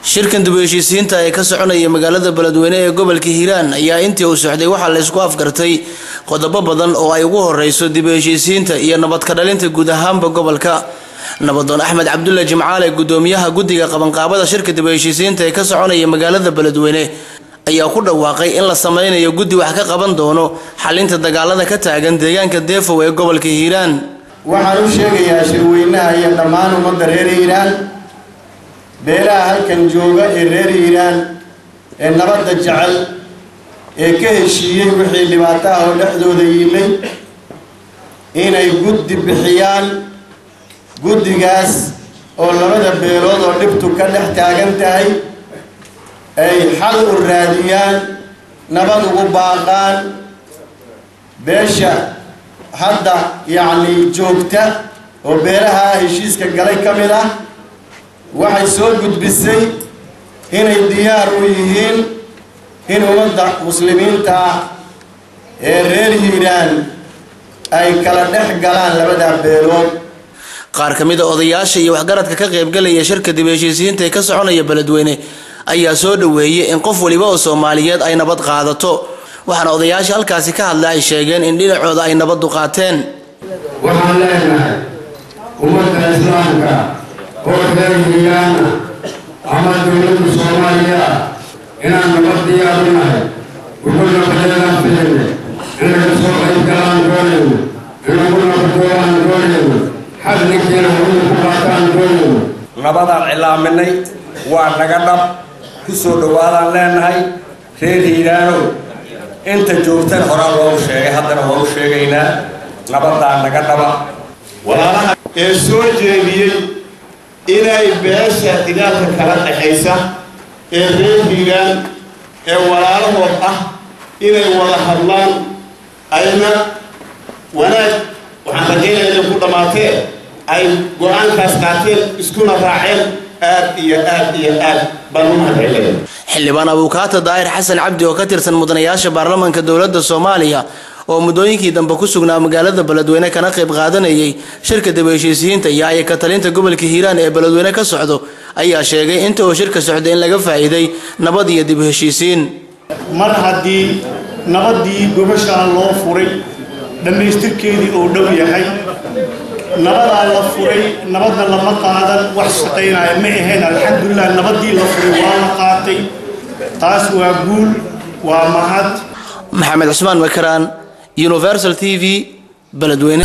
shirkan dib u heshiisiinta ee ka soconaya magaalada beledweyne ee gobolka hiiraan ayaa intii uu socday waxaa la isku afgartay qodobo badan oo ay ugu horeyso dib u heshiisiinta iyo nabad ka dhalinta guud ahaanba gobolka nabadoon axmed cabdulle jimcaale gudoomiyaha guddiga qabanqaabada shirka dib u heshiisiinta ee ka soconaya magaalada beledweyne ayaa ku dhawaaqay in la sameynayo guddi wax ka qaban doono xalinta dagaalada ka taagan deegaanka deefow ee gobolka hiiraan waxaan u sheegayaa shirweynaha iyo dhammaan ummadda reer hiiraan beelaha halkan jooga ee reer hiiraan ee nabadda jecel ee ka heshiiyey wixii dhibaato ah oo dhexdooda yiilay inay guddi bixiyaan guddigaas oo labada beelood oo dhibtu ka dhex taagan tahay ay xal u raadiyaan nabad ugu baaqaan beesha hadda yacni joogta oo beelaha heshiiska galay ka mid ah waxay soo gudbisay inay diyaar u yihiin in ummadda muslimiinta ah ee reer hiiraan ay kala dhex galaan labada beelood qaar ka mid a odayaasha iyo waxgaradka ka qaybgalaya shirka dib heshiisiyiinta ee ka soconaya beledweyne ayaa soo dhaweeyay in qof waliba oo soomaaliyeed ay nabad qaadato waxaana odayaasha halkaasi ka hadla ay sheegeen in dhinacooda ay nabaddu qaateen waxaan leenahay ummadda islaamka oo reer hiiraana ama dowladda soomaaliya ah inaan nabad diyaar u nahay wuxuu nabadeedaan filayna in laga soo qayb galaan doonayno in lagu nabadoolaan doonayno xadlinkiina hawada ku qaataan doonayno nabadaan cilaaminay waa naga dhab ku soo dhowaadaan leenahay reer hiiraanow inta joogtan horaa loogu sheegay haddana waa u sheegaynaa nabadaa naga dhaba walaalaha ee soo jeediyey inay beesha dagaalka kala dhexaysa ee reer hiiraan ee walaalahood ah inay wada hadlaan ayna wanaag waxaan rajaynaya inay ku dhammaatee ay go-aankaas qaateen iskuna raaceen aad iyo aad iyo aad baan u mahadcelinaya xildhibaan abuukaata daahir xasan cabdi oo ka tirsan mudanayaasha baarlamaanka dowladda soomaaliya oo muddooyinkii dambe ku sugnaa magaalada beledweyne kana qayb qaadanayay shirka dib heshiisiyiinta iyo ayaka talinta gobolka hiiraan ee beledweyne ka socdo ayaa sheegay inta uu shirka socday in laga faa'iiday nabad iyo dib heshiisiin mar haddii nabaddii gobashaan loo furay dhammaystirkeedii oo dhow yahay nabadaa la furay nabadna lama qaadan wax shaqaynaya ma ahayn alxamdulilah nabaddii la furay waa la qaatay taas waa guul waa mahad maxamed cusmaan makaraan universal t v beledweyne